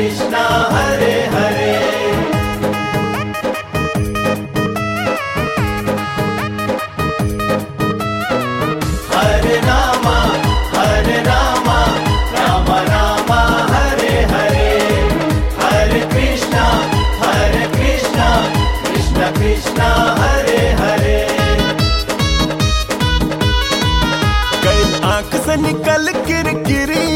कृष्णा हरे हरे हरे रामा हरे रामा राम रामा हरे हरे हरे कृष्णा हरे कृष्णा कृष्ण कृष्णा हरे हरे कल आंख से निकल किरकिरी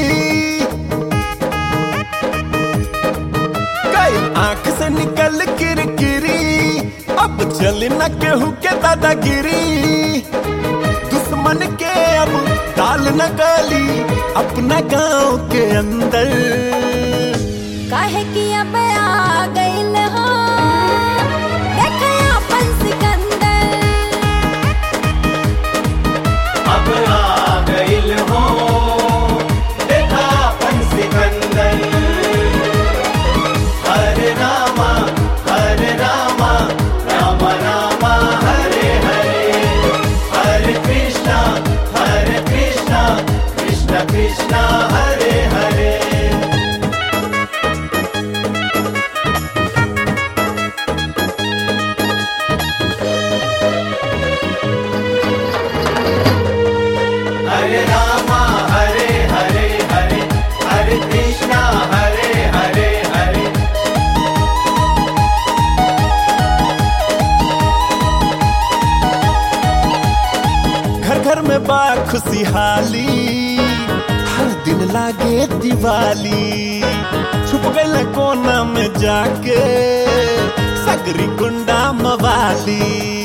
कल आंख से निकल किरकिरी अब चल न केहू के दादागिरी दुश्मन के अब दाल न गली अपना गांव के अंदर काहे कि अब आ गइल हो देख अपन सिकंदर अब आ गइल हो देखा अपन सिकंदर हरे रामा हरे रामा राम रामा हरे हरे हरे कृष्णा हरे कृष्णा कृष्ण कृष्णा हरे हरे हरे रामा हरे हरे हरे हरे कृष्णा हरे हरे हरे घर घर में बा खुशहाली हर दिन लागे दिवाली छुप गए कोना में जाके सगरी गुंडा मवाली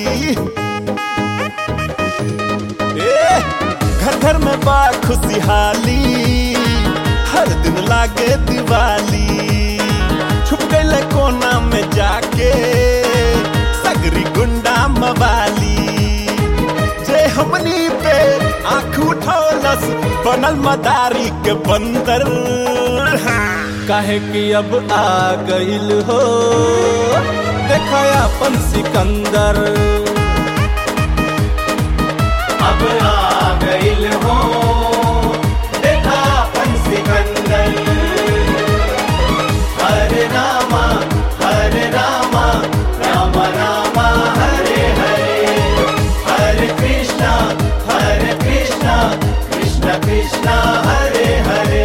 ए, घर घर में बा खुशहाली हर दिन लागे दिवाली छुप गए कोना में जाके सगरी गुंडा मवाली जे हमनी पे आंख उठौलस बनल मदारी के बंदर काहे कि अब आ गइल हो देखा अपन सिकंदर अब आ गइल हो देखा अपन सिकंदर हरे रामा हरे रामा राम रामा हरे हरे हरे कृष्णा हरे कृष्णा कृष्ण कृष्णा हरे हरे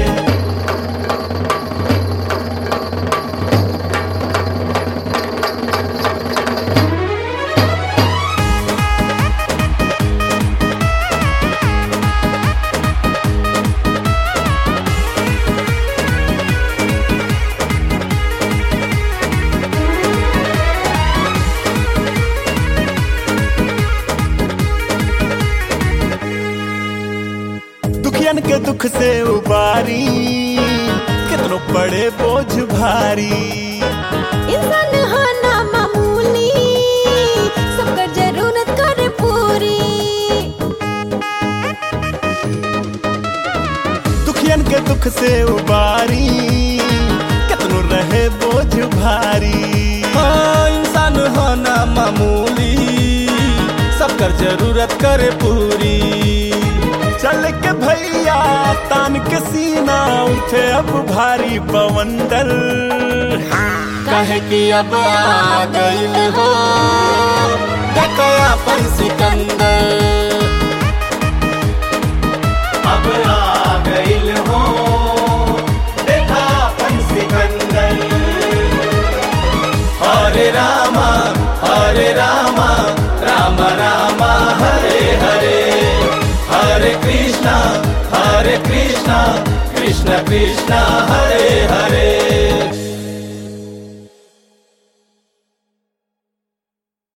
दुखियन के दुख से उबारी कितनो पड़े बोझ भारी इंसान हो ना मामूली सबकर जरूरत करे पूरी दुखियन के दुख से उबारी कितनो रहे बोझ भारी हाँ इंसान होना मामूली सबकर जरूरत करे पूरी चल के भैया तान के सीना उठे अब भारी बवंडर काहे कि अब आ गइल हो देखा अपन सिकंदर अब आ गइल हो देखा अपन सिकंदर हरे रामा हरे रामा राम रामा हरे हरे हरे कृष्णा हरे कृष्णा कृष्ण कृष्ण हरे हरे